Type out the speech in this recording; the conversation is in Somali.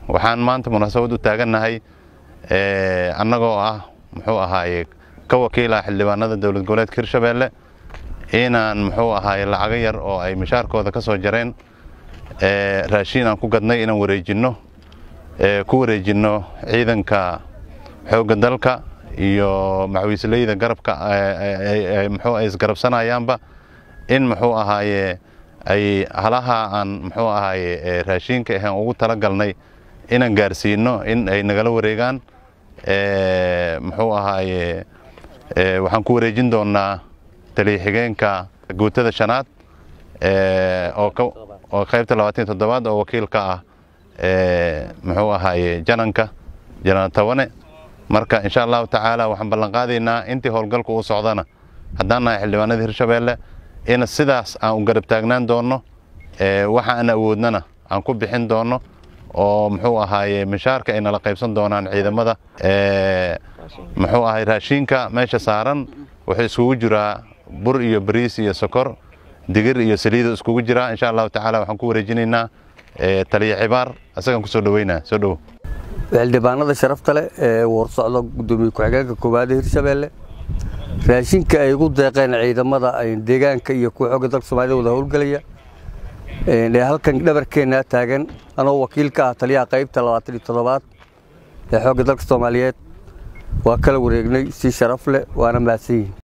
waxaan maanta munaasabad u taagannahay annagoo ah muxuu ahaaye ka wakiila xildhibaanada dowlad goboleedka hirshabeelle inaan muxuu ahaaye lacago yar oo ay mishaarkooda ka soo jareen raashiin aan ku gadnay inaan wareejinno ku wareejinno ciidanka xoogga dalka iyo maxwiisleyda garabka muxuu ay isgarabsanayaanba in muxuu ahaaye ay halaha aan muxuu ahaaye raashiinka ahaan ugu talagalnay inaan gaarsiino in ay nagala wareegaan muxuu ahaaye waxaan ku wareejin doonaa taliya-xigeenka guutada shanaad oo qaybta labaatan iyo toddobaad oo wakiil ka ah muxuu ahaaye jananka janan tawane marka insha allahu tacaala waxaan ballan qaadaynaa intii howlgalku uu socdana haddaan nahay xildhibaanada hirshabeelle in sidaas aan u garab taagnaan doonno waxa aan awoodnana aan ku bixin doonno oo muxuu ahaaye mishaarka ay nala qaybsan doonaan ciidamada muxuu ahay raashiinka meesha saaran wuxuu iskugu jiraa bur iyo bariis iyo sokor digir iyo saliido iskugu jiraa insha allahu tacaala waxaan ku wareejinaynaa taliya cibaar isagaan kusoo dhaweynaa soo dhowo xildhibaanada sharafta leh ee warsocda gudoomiye ku-xigeenka koowaad hirshabeelle raashinka ay ugu deeqeen ciidamada deegaanka iyo kuwa xooga dalka soomaalida wada howlgelaya ee halkan dhabarkeenna taagan anoo wakiil ka ah taliyaha qaybta labaatan iyo toddobaad ee xoogga dalka soomaaliyeed waa kala wareegnay si sharaf leh waana mahadsan yihin